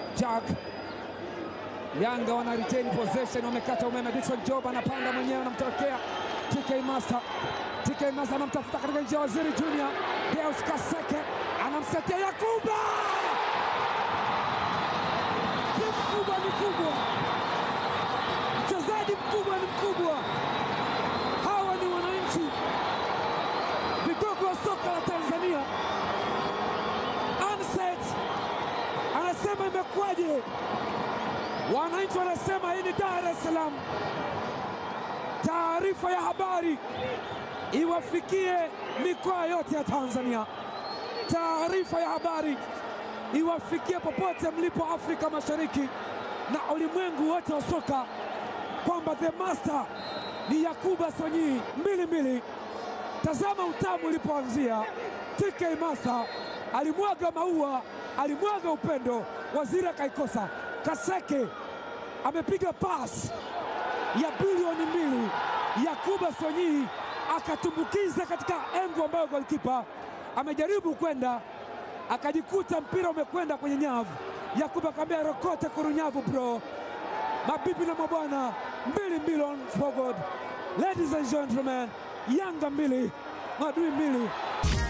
Jack Yanga wana retain possession, wamekata umeme. Dickson Job anapanda mwenyewe, anamtokea TK Master. TK Master anamtafuta katika njia ya Waziri Junior. Deus Kaseke anamsetia Yakuba. Ni mkubwa, ni kubwa, mchezaji mkubwa, ni mkubwa. Hawa ni wananchi, vigogo wa soka la Tanzania. Anset anasema imekuwaje? Wananchi wanasema hii ni Dar es Salaam. Taarifa ya habari iwafikie mikoa yote ya Tanzania. Taarifa ya habari iwafikie popote mlipo Afrika Mashariki na ulimwengu wote wa soka kwamba the master ni Yakuba Sonyi mbili mbili. Tazama utamu ulipoanzia. TK Master alimwaga maua, alimwaga upendo, waziri akaikosa. Kaseke amepiga pas ya bilioni mbili. Yakuba Sonyi akatumbukiza katika engo ambayo golikipa amejaribu kwenda, akajikuta mpira umekwenda kwenye nyavu. Yakuba akamwambia rokote kurunyavu bro. Mabibi na mabwana, mbili mbili on for God. Ladies and gentlemen, Yanga mbili, Madui mbili.